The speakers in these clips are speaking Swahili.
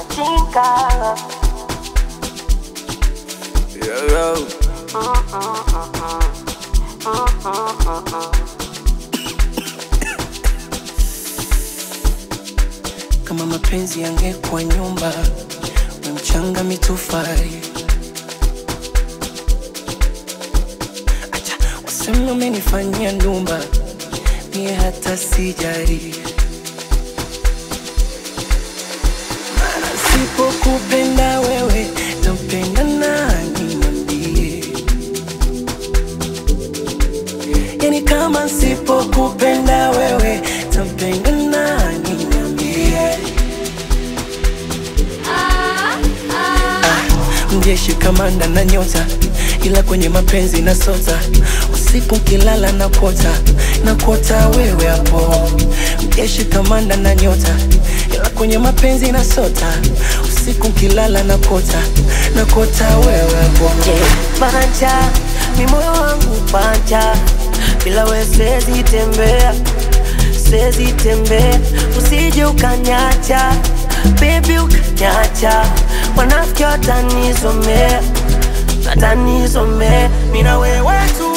machinga Yo, yo. kama mapenzi yangekuwa nyumba we mchanga mitofari acha wasema umenifanyia ndumba mie hata sijari Maana sipokupenda wewe tampenda nani niambie yani kama sipokupenda wewe tampenda nani niambie mjeshi kamanda na nyota ila kwenye mapenzi na sota usiku kilala na kota na kota wewe hapo mjeshi kamanda na nyota ila kwenye mapenzi na sota usiku kilala na kota na kota wewe hapo panja mi moyo wangu panja bila we siwezi tembea siwezi tembea usije ukanyacha bebi ukanyacha wanafiki watanizomea watanizomea mina wewe tu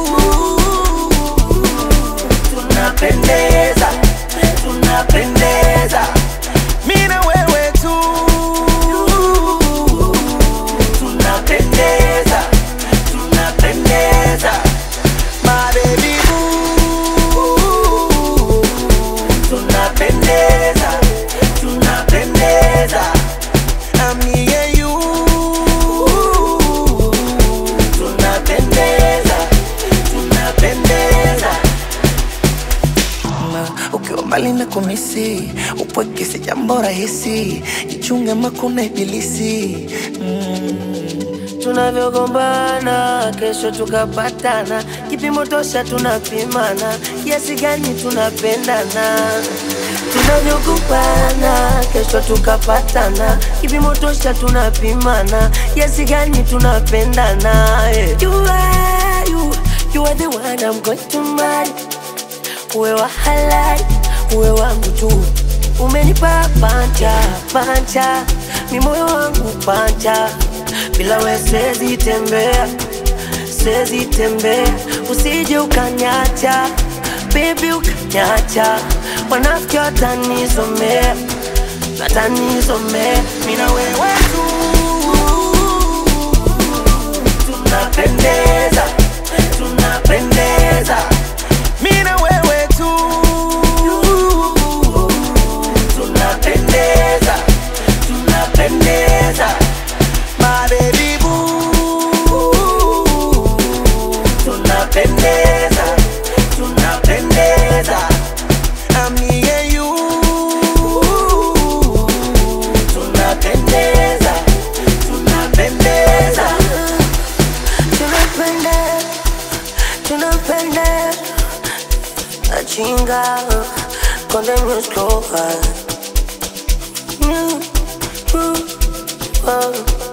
tunapendeza tunapendeza mina wewe tu tunapendeza tunapendeza my baby boo tunapendeza tunapendeza I'm me and you tunapendeza tunapendeza na ukiwa mbali na kumisi upweke si jambo rahisi jichunge makuna ibilisi mm. tunavyogombana kesho tukapatana kipimo tosha tunapimana kiasi gani tunapendana tunavyogombana kesho tukapatana kipimo tosha tunapimana kiasi gani tunapendana yeah. you are, you, you are the one I'm going to marry uwe wa halali uwe wangu tu umenipa panja panja mi moyo wangu panja bila we siwezi tembea siwezi tembea usije ukanyacha bebi ukanyacha wanafiki watanizomea watanizomea mina wewe tu tunapendeza tunapendeza mina wewe tu tunapendeza tunapendeza my baby boo tunapendeza tunapendeza I'm me and you tunapendeza tunapendeza tunapendeza tunapendeza Achinga Konde Music Lover Mm, mm, oh.